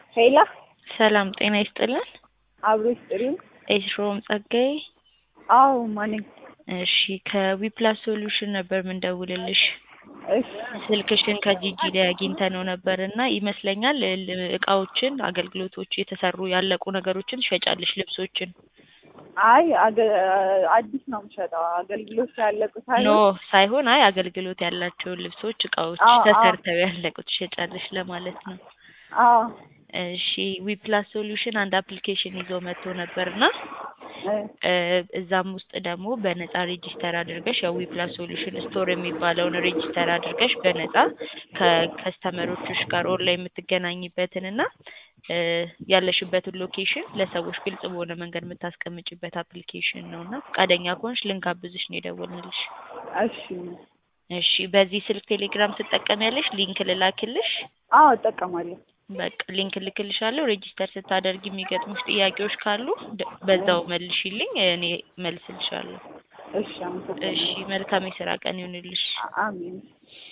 ሄላ ሰላም ጤና ይስጥልን። አብሮ ይስጥልኝ። ኤሽሮም ጸጋዬ። አዎ ማነኝ? እሺ ከዊፕላስ ሶሉሽን ነበር ምንደውልልሽ። እሺ ስልክሽን ከጂጂ ላይ አግኝተነው ነበር እና ይመስለኛል ል- እቃዎችን፣ አገልግሎቶች፣ የተሰሩ ያለቁ ነገሮችን ትሸጫለሽ፣ ልብሶችን። አይ አገ- አዲስ ነው የምሸጠው። አገልግሎት ያለቁት ኖ አይደል? ሳይሆን አይ አገልግሎት ያላቸውን ልብሶች፣ እቃዎች አዎ፣ አዎ። ተሰርተው ያለቁ ትሸጫለሽ ለማለት ነው። አዎ እሺ ዊፕላስ ሶሉሽን አንድ አፕሊኬሽን ይዞ መጥቶ ነበርና እ፣ እ፣ እዛም ውስጥ ደግሞ በነፃ ሬጂስተር አድርገሽ ያው ዊፕላስ ሶሉሽን ስቶር የሚባለውን ሬጂስተር አድርገሽ በነፃ ከከስተመሮችሽ ጋር ኦንላይን የምትገናኝበትን እና እ፣ ያለሽበትን ሎኬሽን ለሰዎች ግልጽ በሆነ መንገድ የምታስቀምጭበት አፕሊኬሽን ነው እና ፈቃደኛ ከሆንሽ ልንጋብዝሽ ነው የደወልንልሽ። እሺ እሺ በዚህ ስልክ ቴሌግራም ትጠቀሚያለሽ? ሊንክ ልላክልሽ? አዎ እጠቀማለሁ። በቃ ሊንክ ልክልሻለሁ። ሬጂስተር ስታደርጊ የሚገጥሙሽ ጥያቄዎች ካሉ ደ- በዛው መልሽልኝ፣ እኔ መልስልሻለሁ። እሺ አመሰግናለሁ። እሺ መልካም የስራ ቀን ይሁንልሽ። አሜን።